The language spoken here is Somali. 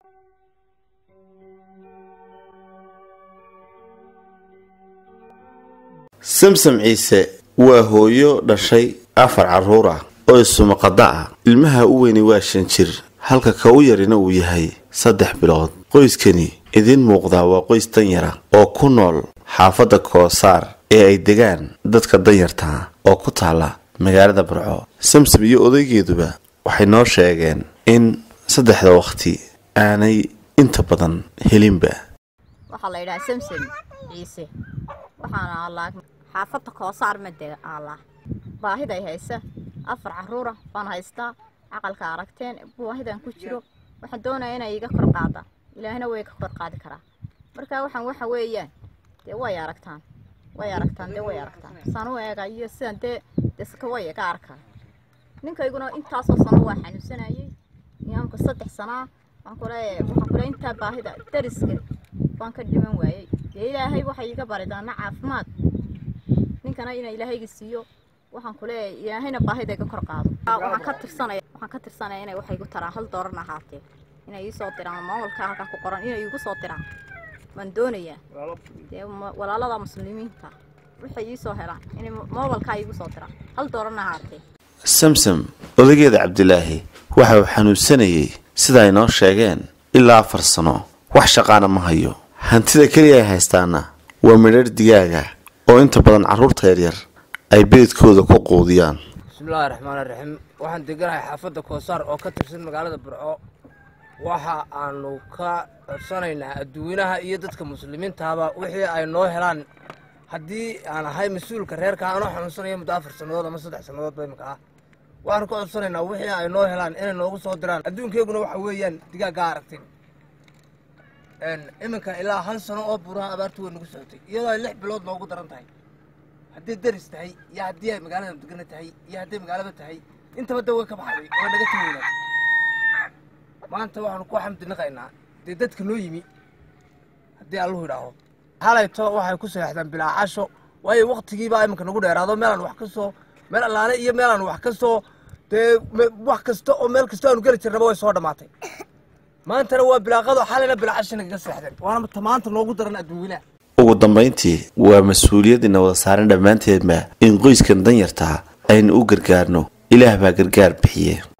samsam ciise waa hooyo dhashay afar carruur ah oo isumaqada ah ilmaha u weyni waa shan jir halka ka u yarina uu yahay saddex bilood qoyskani idiin muuqdaa waa qoys danyara oo ku nool xaafadda koosaar ee ay degaan dadka danyartaa oo ku taala magaalada burco samsam iyo odaygeeduba waxay noo sheegeen in saddexda waqti aanay inta badan helinba waxaa la yidhaha samsam ciise waxaana allaa xaafadda koosaar made allaa baahiday haysa afar caruura baan haystaa caqalka aragteen baahidan ku jiro waxaan doonaya inay iga kor qaada ilaahina way ka kor qaadi karaa marka waxaan waxa weeyaan dee way aragtaan way aragtaan dee way aragtaan saan u eega iyo sidan dee deska way iga arkaan ninkayguna intaasoo sano waa xanuunsanayay niyaamka saddex sanaa waan kule waxaan kule intaa baahida dariska waan ka dhiman waayey dee ilaahay waxay iga baridaana caafimaad ninkana ina ilaahayga siiyo waxaan kuleeyahay ilaahayna baahida iga kor qaado waxaan ka tirsanaya waxaan ka tirsanaya inay waxay igu taraan hal dooran ahaatee inay ii soo diraan maamulka halkan ku qoran inay igu soo diraan waan doonayaa dee walaalada muslimiinta waxay ii soo helaan inay moobalkaa iigu soo diraan hal dooran ahaatee samsam odageeda cabdilaahi waxa uu xanuunsanayay sida ay noo sheegeen ilaa afar sano wax shaqaana ma hayo hantida keliya ay haystaana waa midharh digaaga oo inta badan carruurta yaryar ay beedkooda ku quudiyaan bismillaahi raxmaani raxiim waxaan deganahay xaafadda koosaar oo ka tirsan magaalada burco waxa aanu ka codsanaynaa adduweynaha iyo dadka muslimiintaaba wixii ay noo helaan haddii aan ahay mas-uulka reerka anoo xanuunsanaya muddo afar sannadood ama saddex sannadood ba imika ah waxaanu ka codsanaynaa wixii ay noo helaan inay noogu soo diraan adduunkeyguna waxa weeyaan digaaggaa aragteen iminka ilaa hal sano oo buuraha abaartu way nagu socotay iyadoo ay lix bilood noogu daran tahay hadday daris tahay iyo haddii ay magaalada degana tahay iyo hadday magaalada tahay intaba da way ka baxday oo naga taweynaad maanta waxaanu ku xamdinaqaynaa dee dadka noo yimi haddii alluhu idhaaho halayto waxay ku seexdaan bilaa casho waayo waktigiibaa iminka nagu dheeraado meelaan wax ka soo meel allaale iyo meelaan wax ka soo dee wax kasta oo meel kasta aanu geli jirnaba way soo dhammaatay maantana waa bilaaqado xalayna bilaa casho nagaga seexdeen waana maanta noogu daran adduunyanaha ugu dambayntii waa mas-uuliyaddiina wada saaran dhammaanteedba in qoyskan danyartaa aynu u gargaarno ilaah baa gargaar bixiye